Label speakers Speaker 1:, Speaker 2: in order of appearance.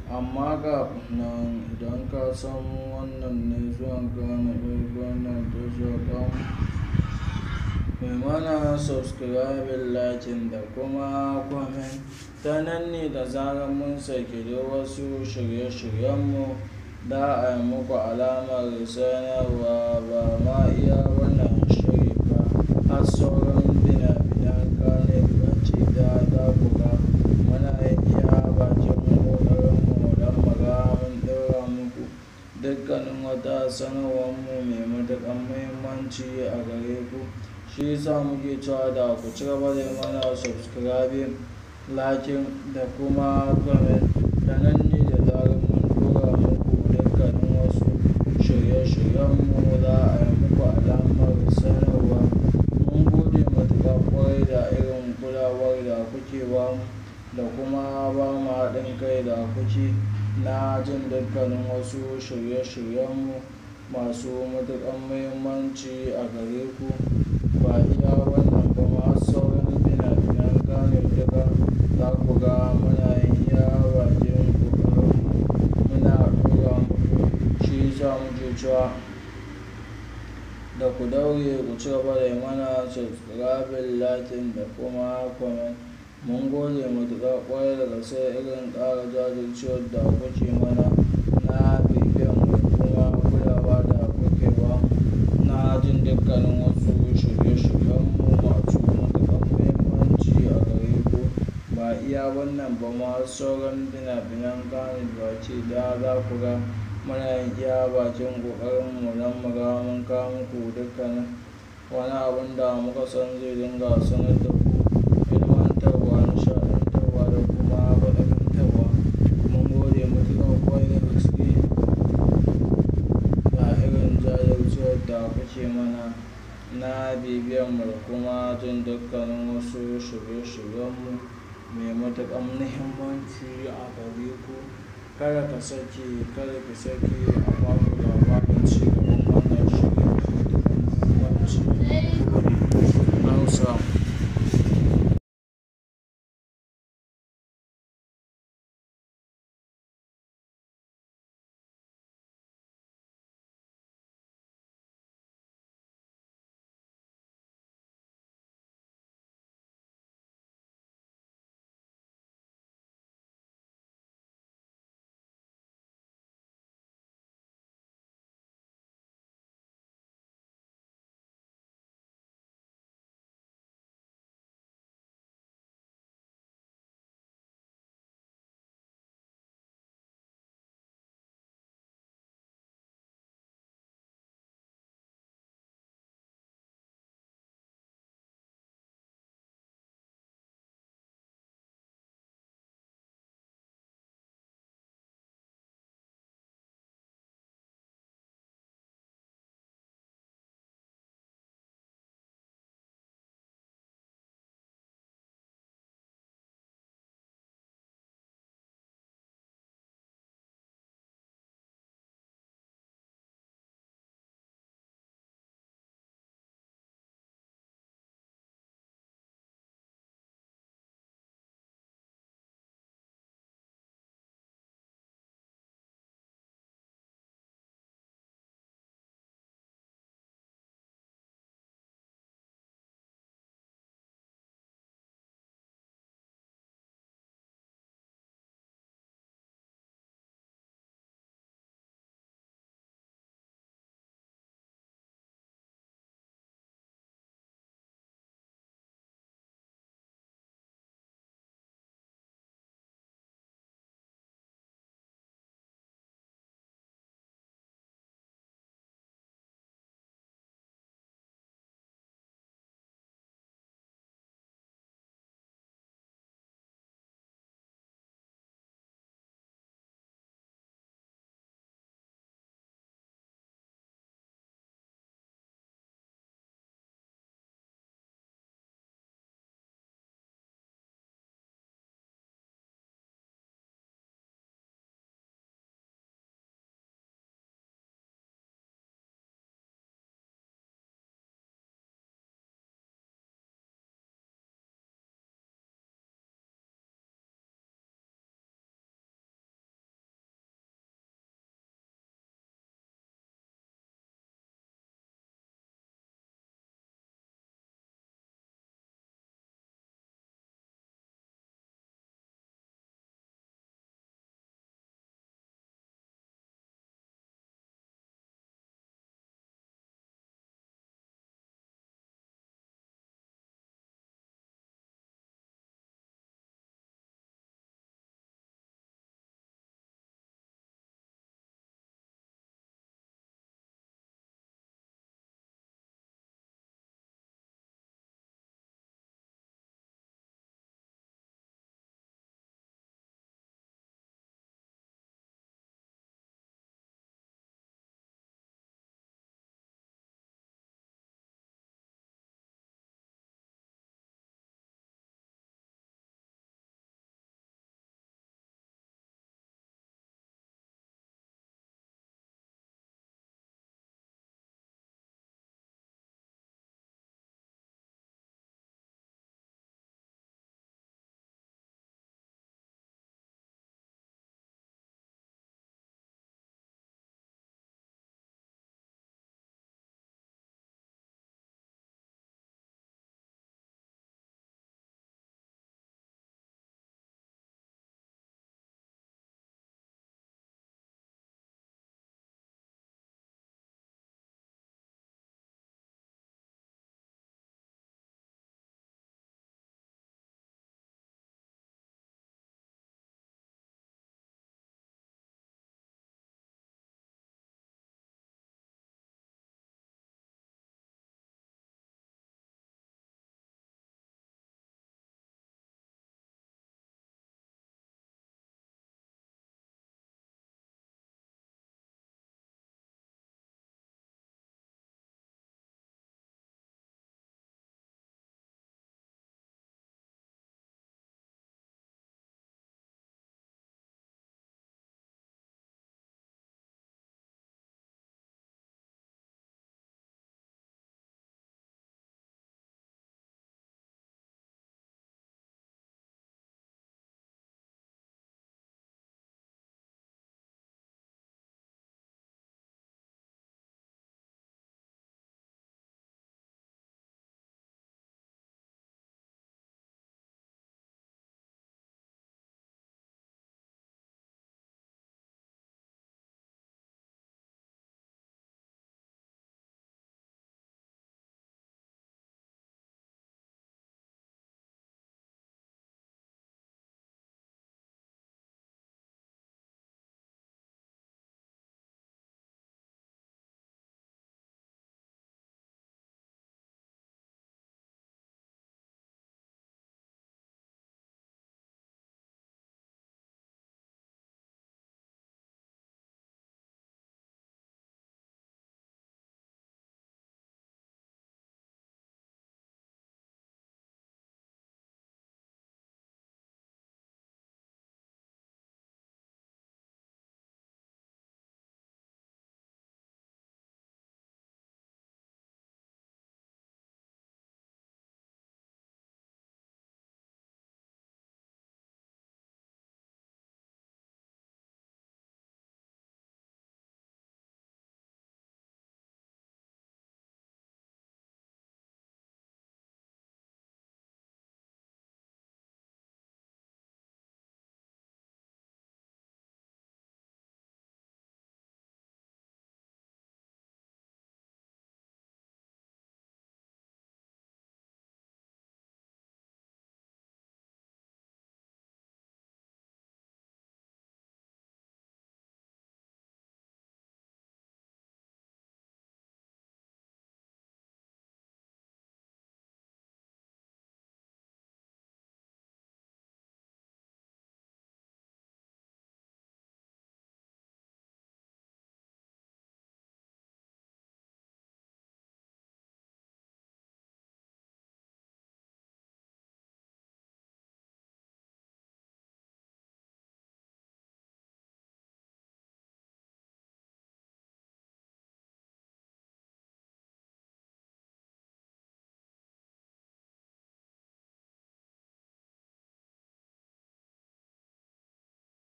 Speaker 1: Amma kafin nan idan ka san wannan ne zuwan ka na farko nan tasha tamu, kai mana subscribing, liking da kuma comment. Ta nan ne da zarar mun saki duk wasu shirye-shiryenmu da a yi muku alamar sanarwa ba ma iya wannan shiri ba har sauran fina-finan Kannywood baki ɗaya za ku ga muna iya bakin ƙoƙarinmu don mu ga mun ɗora muku dukkanin wata sanarwarmu mai matuƙar muhimmanci a gare ku. Shi yasa muke cewa da ku ci gaba da yi mana subscribing, liking da kuma comment. Ta nan ne da zarar mun ɗora muku dukkanin wasu shirye-shiryenmu za a yi muku alamar sanarwa. Mun gode matuƙa ƙwarai da irin kulawar da kuke ba mu da kuma ba mu haɗin kai da kuke na jin dukkanin wasu shirye-shiryenmu masu matuƙar muhimmanci a gare ku. Ba iya wannan ba ma har sauran fina-finan Kannywood duka za ku ga muna iya bakin ƙoƙarinmu muna ɗora muku. Shi yasa muke cewa da ku daure ku ci gaba da yi mana subscribing, liking da kuma comment. Mun gode matuƙa ƙwarai da gaske irin ƙara jajircewar da kuke mana na bibiyanmu da kuma kulawa da kuke ba mu na jin dukkanin wasu shirye-shiryenmu masu matuƙar muhimmanci a gare ku. Ba iya wannan ba ma har sauran fina-finan Kannywood baki ɗaya za ku ga muna iya bakin ƙoƙarinmu don mu ga mun kawo muku dukkanin wani abun da muka san zai dinga sanar da ku, ilmantarwa, nishaɗantarwa da kuma faɗakantarwa. Mun gode matuƙa ƙwarai da gaske da irin jajircewar da kuke mana na bibiyanmu da kuma jin dukkanin wasu shirye-shiryenmu mai matuƙar muhimmanci a gare ku. Kada ka sake, kada ki sake a baku labarin ci gaba.